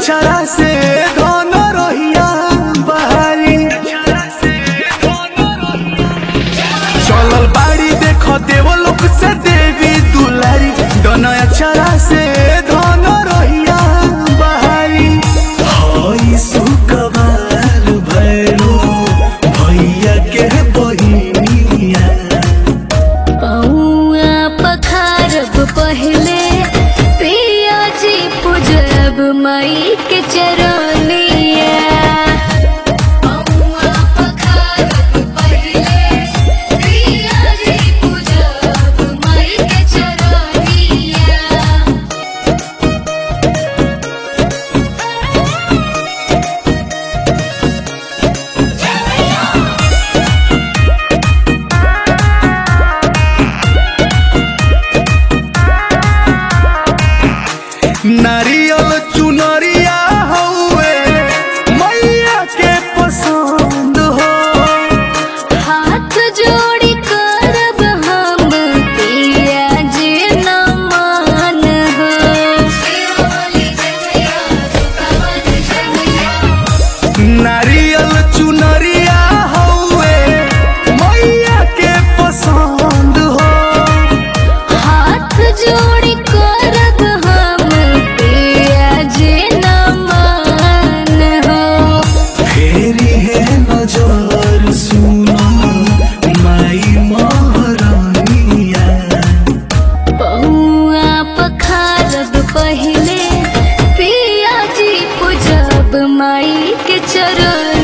अक्षरा से धन रहिया बहारी चलल बाड़ी देख देवलोक से देवी दुलारी धन अक्षरा से धन रहिया बहारी हई सुकवार भैरो भैया के बहिनिया पौआ पखारब पहले पिया जी पूजब माई के चरनिया पौआ पखारब पहले पिया जी पूजब माई के चरनिया नारियल चुनरिया हौवे मैया के पसंद हो हाथ जोड़ी करब हम पिया जी नमन हो नारियल चुनरिया हौवे मैया के पसंद हो हाथ जोड़ी करब हम पिया जी नमन हो फेरी है नजर सुनो माई महारानिया पौआ पखारब पहले पिया जी पूजब माई के चरण